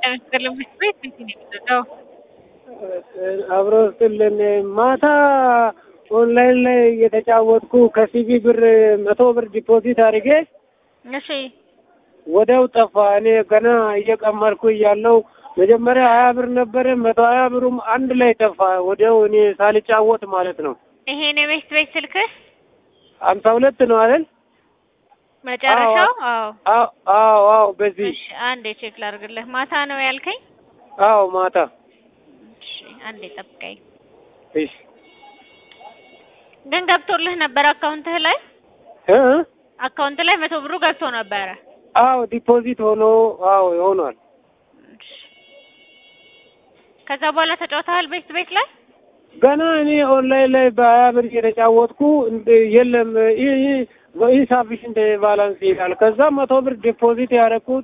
ለመስቀልም ቤት ቤት ነው የሚሰጠው። አብሮ ስጥልን ማታ ኦንላይን ላይ እየተጫወትኩ ከሲቪ ብር መቶ ብር ዲፖዚት አድርጌ እሺ ወዲያው ጠፋ። እኔ ገና እየቀመርኩ እያለው መጀመሪያ ሀያ ብር ነበረ መቶ ሀያ ብሩም አንድ ላይ ጠፋ። ወዲያው እኔ ሳልጫወት ማለት ነው። ይሄ ነው ቤት ቤት ስልክህ ሀምሳ ሁለት ነው አይደል? መጨረሻው? አዎ አዎ አዎ አዎ በዚህ እሺ አንዴ ቼክ ላድርግልህ። ማታ ነው ያልከኝ? አዎ ማታ እሺ አንዴ ጠብቀኝ። እሺ ግን ገብቶልህ ነበር አካውንትህ ላይ? እ አካውንት ላይ መቶ ብሩ ገብቶ ነበረ። አዎ ዲፖዚት ሆኖ አዎ ሆኗል። እሺ። ከዛ በኋላ ተጫውተሃል ቤት ቤት ላይ? ገና እኔ ኦንላይን ላይ በሀያ ብር እየተጫወትኩ እንደ- የለም ኢንሳፊሽንት ባላንስ ይላል። ከዛ መቶ ብር ዲፖዚት ያደረኩት